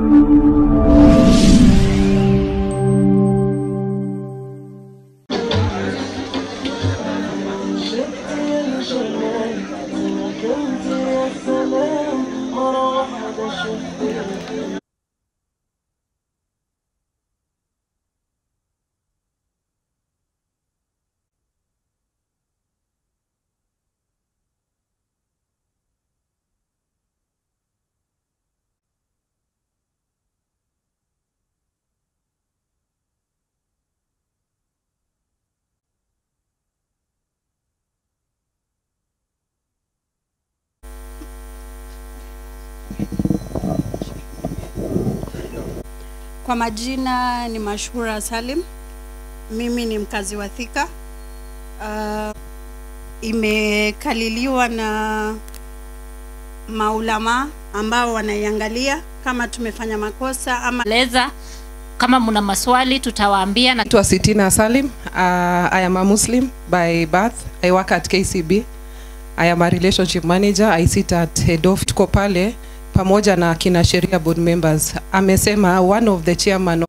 Kwa majina ni Mashhura Salim, mimi ni mkazi wa Thika. Uh, imekaliliwa na maulama ambao wanaiangalia kama tumefanya makosa ama leza kama mna maswali tutawaambia na Naitwa Sitina Salim. Uh, I am a Muslim by birth. I work at KCB. I am a relationship manager. I sit at head of. Tuko pale pamoja na kina sheria board members. Amesema one of the chairman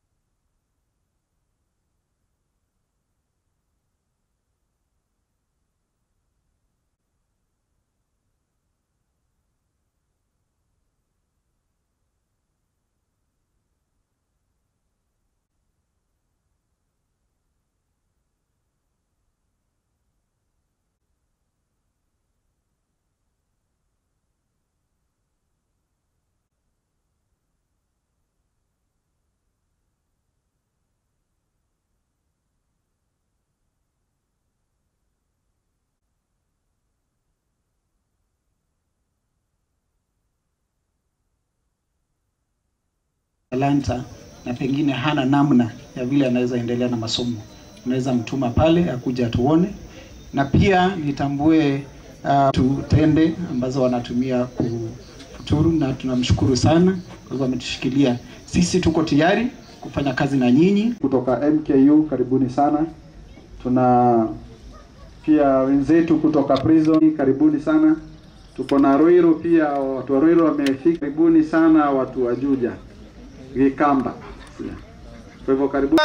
talanta na pengine hana namna ya vile anaweza endelea na masomo, unaweza mtuma pale akuja atuone, na pia nitambue uh, tutende ambazo wanatumia kufuturu, na tunamshukuru sana kwa hivyo ametushikilia. Sisi tuko tayari kufanya kazi na nyinyi. kutoka MKU, karibuni sana. Tuna pia wenzetu kutoka prison, karibuni sana. Tuko na Ruiru pia, watu wa Ruiru wamefika, karibuni sana. Watu wa Juja, Gikamba, kwa hivyo karibuni.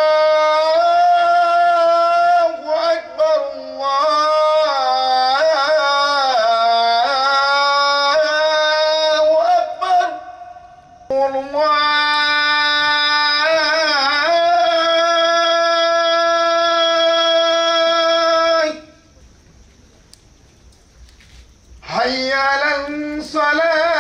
حي على الصلاة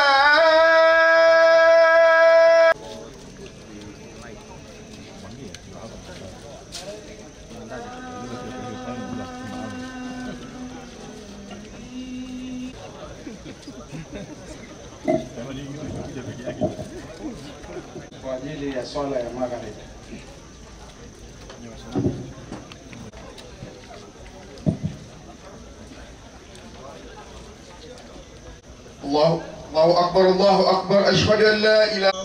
kwa ajili ya swala ya magharibi. الله الله أكبر الله أكبر أشهد أن لا إله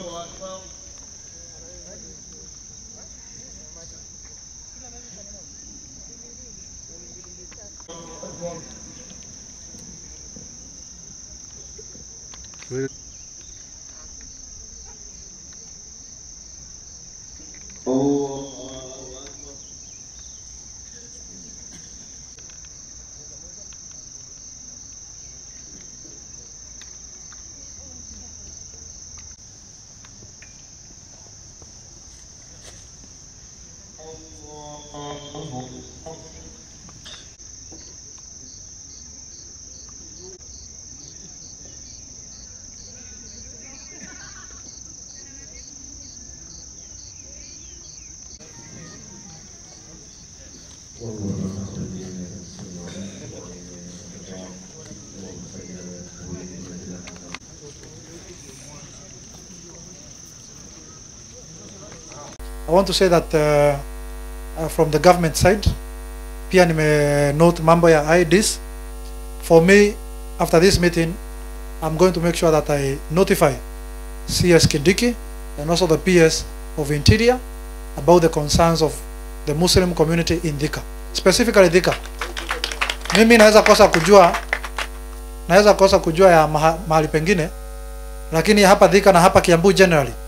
I want to say that uh, uh, from the government side pia nime note mambo ya IDs. For me, after this meeting, I'm going to make sure that I notify CS Kindiki and also the PS of Interior about the concerns of the Muslim community in Dhika, specifically Dhika. Mimi naweza kosa kujua naweza kosa kujua ya maha, mahali pengine, lakini hapa Dhika na hapa Kiambu generally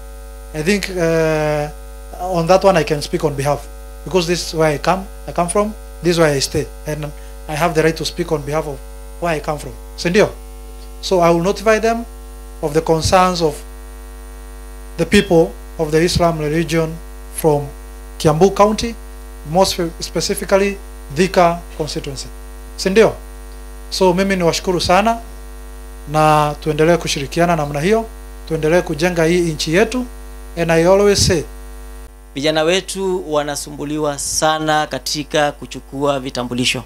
I think uh, on that one I can speak on behalf because this is where I come. I come from. This is where I stay, and I have the right to speak on behalf of where I come from. Sindio? So I will notify them of the concerns of the people of the Islam religion from Kiambu County, more spe- specifically Thika constituency. Sindio? So mimi niwashukuru sana na tuendelee kushirikiana namna hiyo, tuendelee kujenga hii nchi yetu and I always say vijana wetu wanasumbuliwa sana katika kuchukua vitambulisho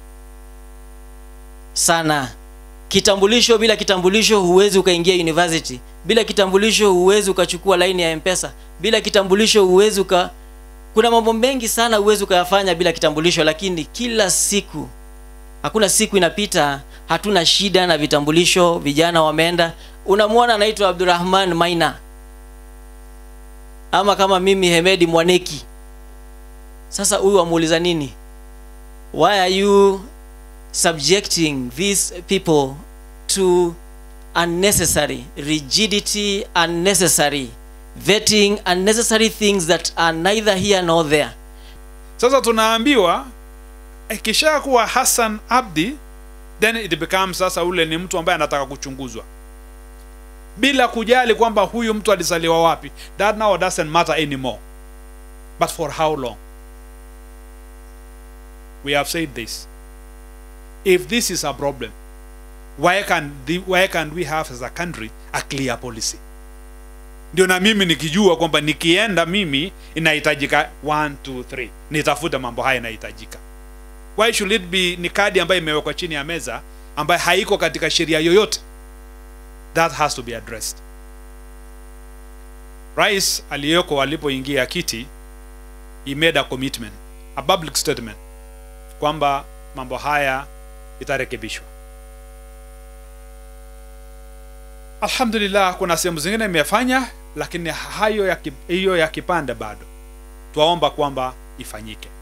sana kitambulisho bila kitambulisho huwezi ukaingia university bila kitambulisho huwezi ukachukua laini ya mpesa bila kitambulisho huwezi uka kuna mambo mengi sana huwezi ukayafanya bila kitambulisho lakini kila siku hakuna siku inapita hatuna shida na vitambulisho vijana wameenda unamwona anaitwa abdurahman maina ama kama mimi hemedi mwaneki sasa huyu wamuuliza nini why are you subjecting these people to unnecessary rigidity unnecessary vetting unnecessary things that are neither here nor there sasa tunaambiwa ikisha kuwa hassan abdi then it becomes sasa ule ni mtu ambaye anataka kuchunguzwa bila kujali kwamba huyu mtu alizaliwa wapi that now doesn't matter anymore but for how long we have said this if this is a problem why can the, why can we have as a country a clear policy ndio na mimi nikijua kwamba nikienda mimi inahitajika 1 2 3 nitafute mambo haya inahitajika why should it be ni kadi ambayo imewekwa chini ya meza ambayo haiko katika sheria yoyote that has to be addressed rais aliyeko alipoingia kiti he made a commitment a public statement kwamba mambo haya itarekebishwa alhamdulillah kuna sehemu zingine imefanya lakini hayo ya ki- hiyo ya kipande bado twaomba kwamba ifanyike